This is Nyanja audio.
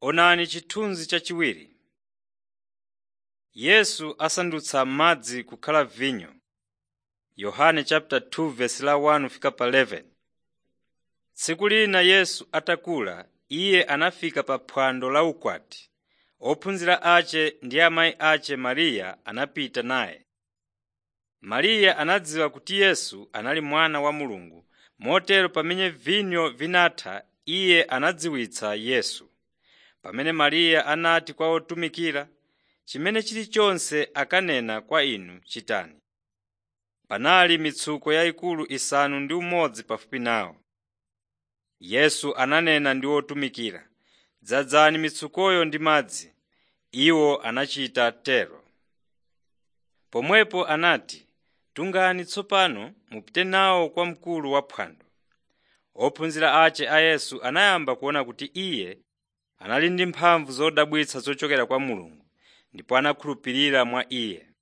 Onani chithunzi chachiwiri. Yesu asandutsa madzi kukhala vinyo. Yohane chapter 2 verse la 1 fika pa 11. Tsiku lina Yesu atakula, iye anafika pa phwando la ukwati. Ophunzira ace ndi amayi ace Mariya anapita naye. Mariya anadziwa kuti Yesu anali mwana wa Mulungu, motero pamene vinyo vinatha iye anadziwitsa Yesu. Pamene Mariya anati kwa otumikira, “Chimene chilichonse akanena kwa inu chitani.” Panali mitsuko yayikulu isanu ndi umodzi pafupi nawo. Yesu ananena ndi otumikira, “Dzazani mitsukoyo ndi madzi.” Iwo anachita tero. Pomwepo anati, “Tungani tsopano mupite nawo kwa mkulu wa phwando.” Ophunzira ace a Yesu anayamba kuona kuti Iye anali ndi mphamvu zodabwitsa zochokera kwa Mulungu, ndipo anakhulupirira mwa Iye.